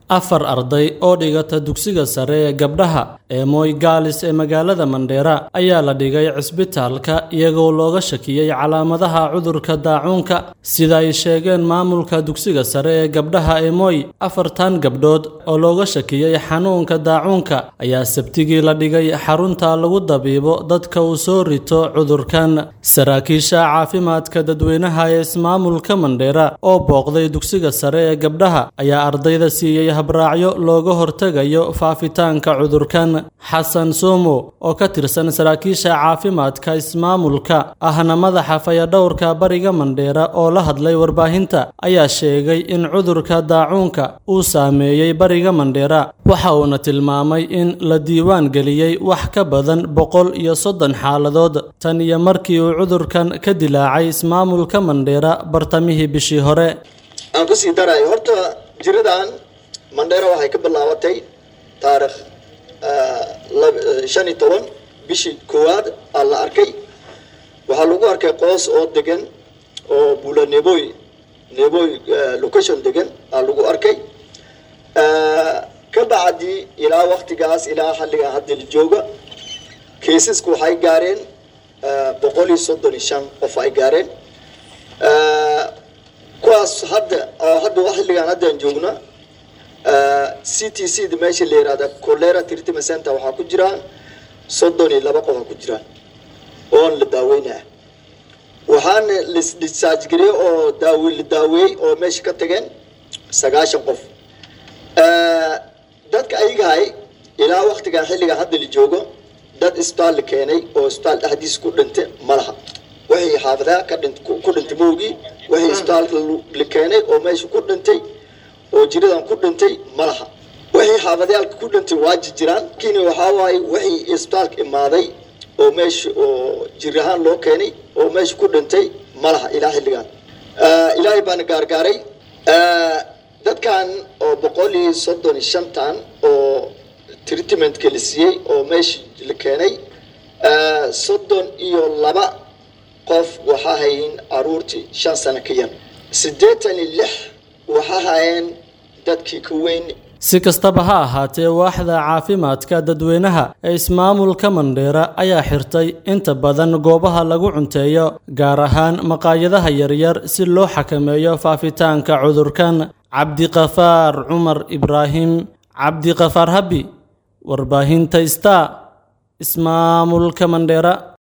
afar arday oo dhigata dugsiga sare ee gabdhaha ee Moi Girls ee magaalada Mandera ayaa la dhigay cisbitaalka iyagoo looga shakiyey calaamadaha cudurka daacuunka sida ay sheegeen maamulka dugsiga sare ee gabdhaha ee Moi afartan gabdhood oo looga shakiyey xanuunka daacuunka ayaa sabtigii la dhigay xarunta lagu dabiibo dadka uu soo rito cudurkan saraakiisha caafimaadka dadweynaha ee ismaamulka Mandera oo booqday dugsiga sare ee gabdhaha ayaa ardayda siiyey habraacyo looga hortagayo faafitaanka cudurkan xasan somo oo ka tirsan saraakiisha caafimaadka ismaamulka ahna madaxa fayadhowrka bariga mandheera oo la hadlay warbaahinta ayaa sheegay in cudurka daacuunka uu saameeyey bariga mandheera waxa uuna tilmaamay in la diiwaan geliyey wax ka badan boqol iyo soddon xaaladood tan iyo markii uu cudurkan ka dilaacay ismaamulka mandheera bartamihii bishii hore aan kusii darayo horta jiradan mandheera waxay ka bilaabatay taarikh shan iyo toban bishii koowaad aa la arkay waxaa lagu arkay qoos oo degan oo bula neboy neboy location degan aa lagu arkay ka bacdi ilaa waktigaas ilaa xalligan hadda la jooga kaysasku waxay gaareen boqol iyo soddon iyo shan qof ay gaareen kuwaas hadda oo hadda xilligan haddaan joogna c t c da meesha la yihahda colera treatment center waxaa ku jiraan soddon iyo laba qofa ku jiraan oon la daaweynaya waxaana lasdischarge gariyey oo daawe la daaweeyey oo meesha ka tageen sagaashan qof dadka ayagahay ilaa waktigan xilligan hadda la joogo dad isbitaal la keenay oo isbitaal dhexdiisa ku dhintay ma laha waxay xaafadaha ka dhint ku dhintay moogii waxay isbitaalka la keenay oo meesha ku dhintay oo jiradan ku dhintay ma laha waxay xaafadayaalka ku dhintay waa jirjiraan lakiin waxaa waaye waxay isbitaalka imaaday oo meesha oo jir ahaan loo keenay oo meesha ku dhintay ma laha ilaa xilligan ilaahay baana gaargaaray dadkan oo boqol iyo soddon iyo shantan oo treatmentka la siiyey oo meesha la keenay soddon iyo laba qof waxaa hayin caruurtii shan sano ka yar siddeetan iyo lix waxaa hayeen dadkii ka weyn si kastaba ha ahaatee waaxda caafimaadka dadweynaha ee ismaamulka mandheera ayaa xirtay inta badan goobaha lagu cunteeyo gaar ahaan maqaayadaha yaryar si loo xakameeyo faafitaanka cudurkan cabdiqafaar cumar ibraahim cabdiqafaar habi warbaahinta star ismaamulka mandheera